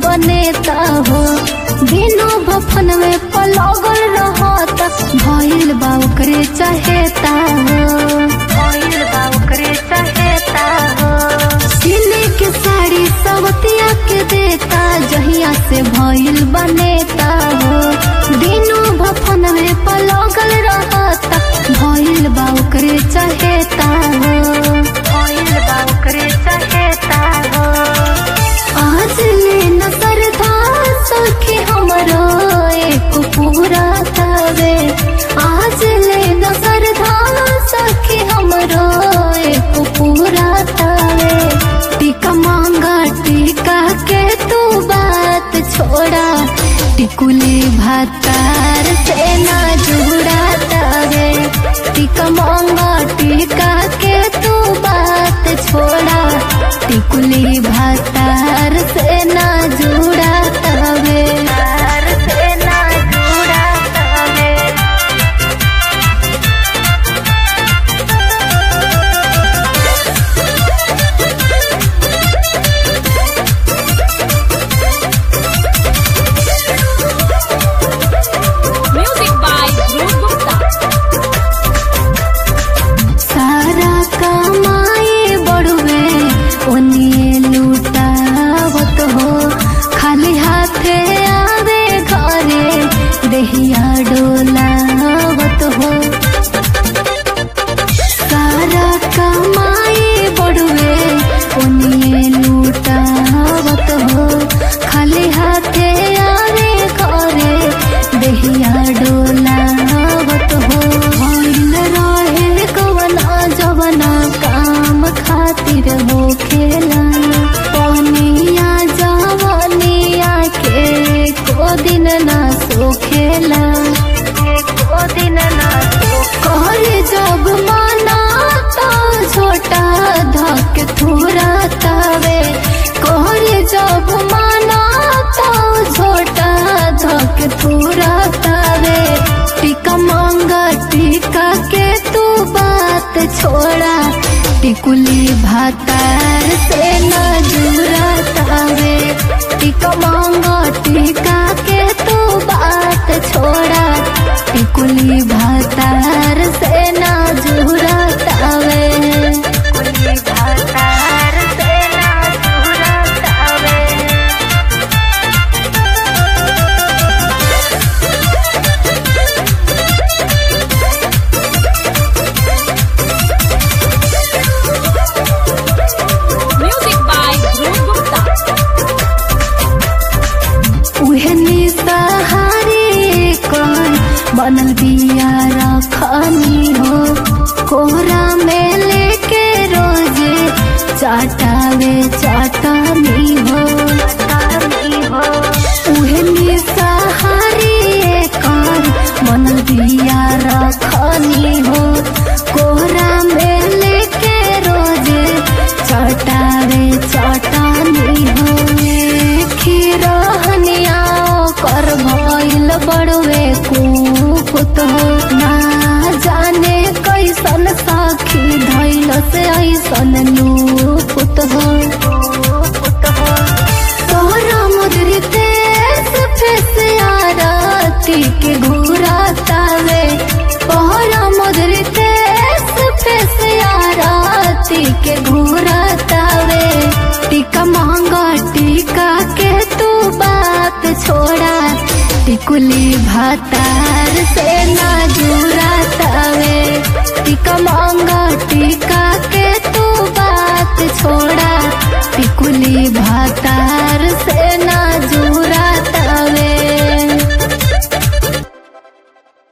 बनेता हो दिनों भफन में पलगल रहता भइल बा ओकरे चाहेता हो भइल बा ओकरे चाहेता हो सिले के साड़ी सवतिया के देता जहिया से भइल बनेता हो दिनों भफन में पलगल रहता भइल बा ओकरे चाहेता हो भइल बा ओकरे चाहेता हो आज ले नजर था सखी हमरो एक पूरा तवे आज ले नजर था सखी हमरो एक पूरा तवे टीका मांगा टीका के तू बात छोड़ा टिकुली भातार से ना जुड़ा तवे टीका मांगा टीका के तू बात छोड़ा टिकुली भातार से ना जुड़ा तवे तार से ना जुड़ा तवे Music by Dhruv Gupta. सारा कमाए बड़ुए ओनिए लूटावत हो खाली हाथे आवे घरे देहिया डोलावत हो सारा कमाए बड़ुए ओनिए लूटावत हो खाली हाथे आवे घरे देहिया डोलावत हो भइल रहे कवना जवना काम खातिर हो खेला पनिया जवनिया के को दिन ना सो खेला को दिन ना सो कहल जब माना तो छोटा धक थोड़ा तवे कहल जब माना तो छोटा धक थोड़ा तवे टीका मांगा टीका के तू बात छोड़ा टिकुली भातार से ना जुड़ा तावे टिका मांगा टीका के तू बात छोड़ा टिकुली भातार से ना जुड़ा तावे टिकुली भातार से ना जुड़ा तावे Music by Dhruv Gupta. उहनी सहारे कौन बनल बिया रखनी हो कोहरा में लेके रोजे चाटावे चाटनी हो उहनी सहारे कौन बनल बिया रखनी हो कोहरा में लेके रोजे चटावे चटानी हो खीरहनिया कर भइल बड़वे कुकुत हो ना जाने कैसन साखी धैल से ऐसन लूपुत हो तोहरा मुद्रिते फेस आरती के घूरा तावे तोहरा मुद्रिते फेस आरती के घूरा तावे टीका मांगा टीका के तू बात छोड़ा टिकुली भातार से ना जुड़ा तावे टीका मांगा टीका के